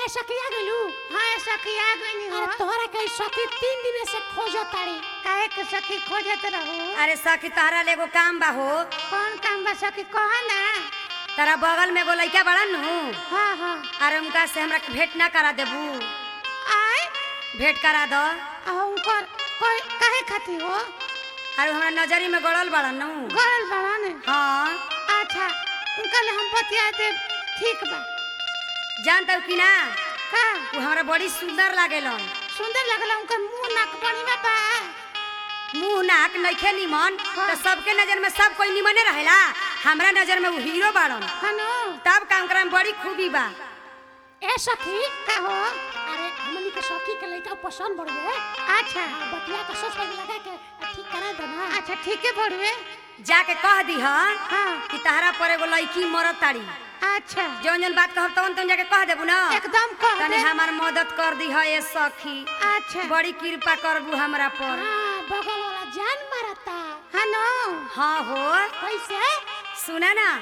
ए सखी आ गेलू हाँ ए सखी आ गई हो अरे तोहरा के सखी तीन दिन से खोजो ताड़ी काहे के सखी खोजत रहो अरे सखी तहरा ले एगो काम बा हो कौन काम बा सखी कह ना तारा बगल में एगो लइका बड़ा नु हाँ हाँ अरे उनका से हमरा के भेंट ना करा देबू आय भेंट करा दो आ उनकर कोई काहे खाती हो अरे हमरा नजरी में गड़ल बड़ा नु गरल बड़ा ने हाँ अच्छा उनका ले हम बतिया दे ठीक बा जानता कि ना का वो हमरा बड़ी सुंदर लागेलन सुंदर लगला उनकर मुंह नाक बढ़िया बा मुंह नाक नइखे निमन हाँ। तो सबके नजर में सब कोई निमने रहेला हमरा नजर में वो हीरो बाड़न हनो तब काम करे में बड़ी खूबी बा ए सखी का हो अरे हमनी के सखी के लइका पसंद बढ़ गए अच्छा बतिया के सोच में लगा के ठीक करा दे ना अच्छा ठीक है बढ़वे जाके कह दी हाँ कि तहरा पर एगो लड़की मरत ताड़ी अच्छा जौन जौन बात कहब तवन तवन जाके कह देबू ना एकदम कह तनी दे हमार मदद कर दी है ये सखी अच्छा बड़ी कृपा करबू हमरा पर हाँ बगल वाला जान मारता हनो हाँ हो कैसे सुना ना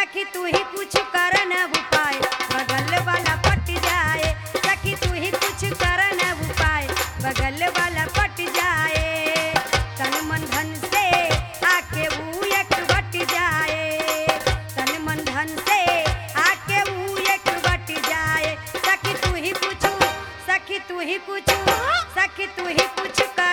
सखी तू ही कुछ कर न उपाय बगल वाला पट जाए सखी तू ही कुछ कर न उपाय बगल वाला पट जाए तन मन धन से आके ऊ एक बट जाए तन मन धन से आके ऊ एक बट जाए सखी तू ही कुछ सखी तू ही कुछ सखी तू ही कुछ कर